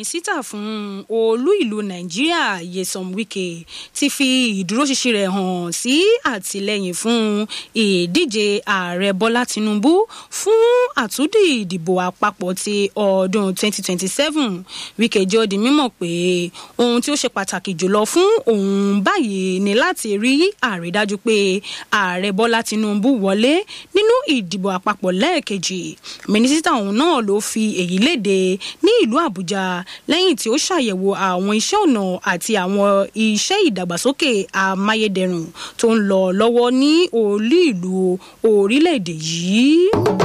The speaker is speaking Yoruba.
mínísítà fún olú ìlú nàìjíríà Nyesom Wike ti fi ìdúróṣinṣin rẹ̀ hàn sí àtìlẹ́yìn fún ìdíje ààrẹ bọ́lá tinubu fún àtúndì ìdìbò àpapọ̀ ti ọdún 2027 Wike jẹ́ ó di mímọ̀ pé ohun tí ó ṣe pàtàkì jùlọ fún òun báyìí ni láti rí àrídájú pé ààrẹ bọ́lá tinubu wọlé nínú ìdìbò àpapọ̀ lẹ́ẹ̀kejì mínísítà òun náà ló fi èyí léde ní ìlú àbújá lẹ́yìn tí ó ṣàyẹ̀wò àwọn iṣẹ́ ọ̀nà àti àwọn iṣẹ́ ìdàgbàsókè amáyédẹrùn tó ń lọ lọ́wọ́ ní olú ìlú orílẹ̀-èdè yìí.